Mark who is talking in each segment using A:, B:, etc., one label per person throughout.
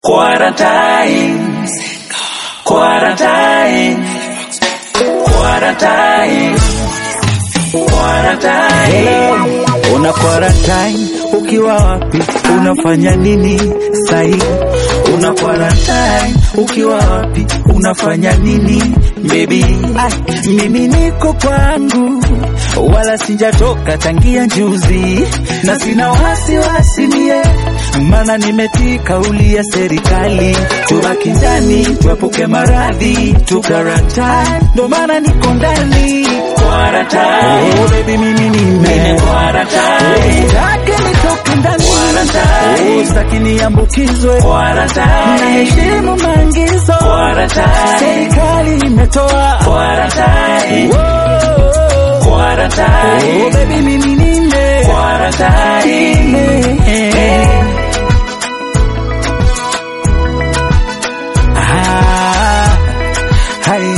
A: Quarantine. Quarantine. Quarantine. Quarantine.
B: Hello, una quarantine ukiwa wapi? Unafanya nini sahi? Una quarantine ukiwa wapi? Unafanya nini baby? Ay, mimi niko kwangu wala sijatoka tangia juzi, na sina wasiwasi mie, maana nimetii kauli ya serikali, tubaki ndani tuepuke maradhi, tukarantine, ndo maana niko ndani
A: Quarantine.
B: Oh, baby mimi nime
A: Quarantine.
B: Usitake nitoke ndani
A: Quarantine.
B: Oh, sitaki niambukizwe
A: Quarantine.
B: Naheshimu maagizo
A: Quarantine.
B: Serikali imetoa
A: Quarantine.
B: Oh,
A: Quarantine.
B: oh, baby mimi nime
A: Quarantine.
B: Nime. Ah, hai.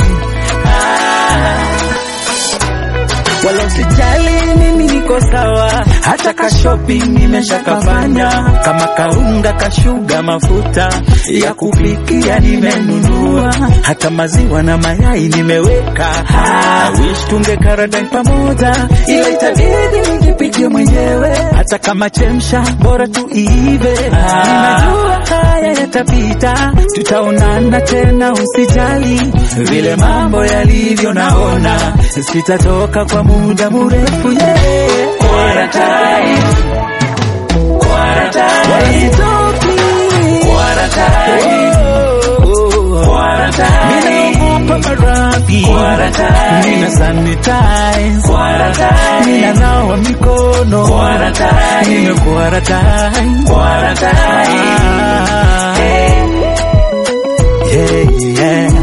B: wala usijali, mimi niko sawa, hata ka shopping nimeshakafanya, kama kaunga kashuga, mafuta ya kupikia nimenunua, hata maziwa na mayai nimeweka. Ah, wish tunge karadai pamoja, ila itabidi nijipikie mwenyewe, hata kama chemsha, bora tuive. Ninajua haya yatapita, tutaonana tena, usijali vile mambo yalivyo, naona sitatoka kwa muda mrefu yeah.
A: Quarantine.
B: Wala
A: Quarantine.
B: sitoki.
A: Quarantine.
B: Oh.
A: Quarantine.
B: Ninaogopa maradhi.
A: Quarantine.
B: Nina sanitize.
A: Quarantine.
B: Ninanawa mikono.
A: Quarantine.
B: Nime quarantine.
A: Quarantine.
B: Ah. Yeah, yeah.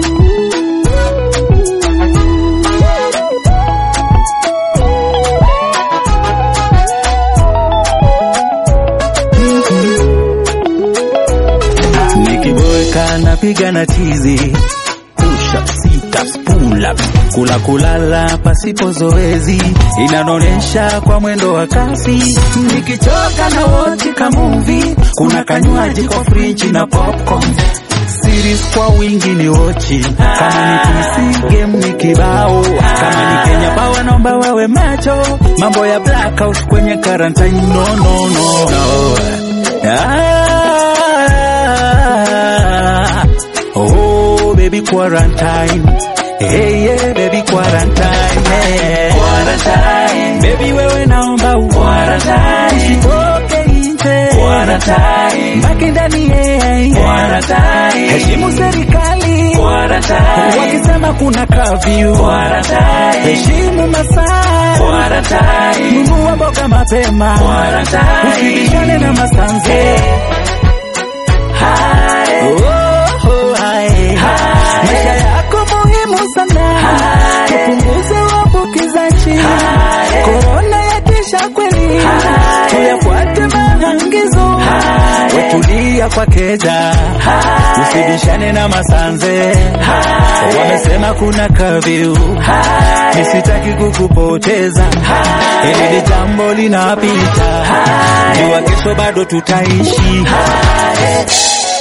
B: Nikiboeka napiga na tizi push up, sit ups, pull up, kula kulala pasipo zoezi inanonesha kwa mwendo wa kasi. Nikichoka na wochi ka movie, kuna kanywaji kwa friji na popcorn series kwa wingi ni wochi, kama ni PC game ni kibao, kama ni Kenya bawa naomba wawe macho, mambo ya blackout kwenye quarantine no no no no. Ah, oh baby quarantine, hey yeah baby quarantine, yeah.
A: Quarantine.
B: Baby wewe naomba u
A: Quarantine.
B: usitoke nje,
A: Quarantine.
B: baki ndani yeah.
A: Quarantine.
B: Heshimu serikali
A: Quarantine.
B: wakisema kuna kafyu,
A: Quarantine.
B: heshimu masaa,
A: Quarantine.
B: nunua mboga mapema,
A: Quarantine.
B: usibishane na masanze.
A: Hai.
B: Oh, oh, hai. Maisha yako muhimu sana,
A: Hai.
B: tupunguze uambukizaji.
A: Hai.
B: Korona yatisha kweli,
A: Hai.
B: tuyafuate maagizo,
A: Hai.
B: wetulia kwa keja, usibishane na masanze. Wamesema kuna kafyu, nisitaki kukupoteza, hili ni jambo linapita, jua kesho bado tutaishi.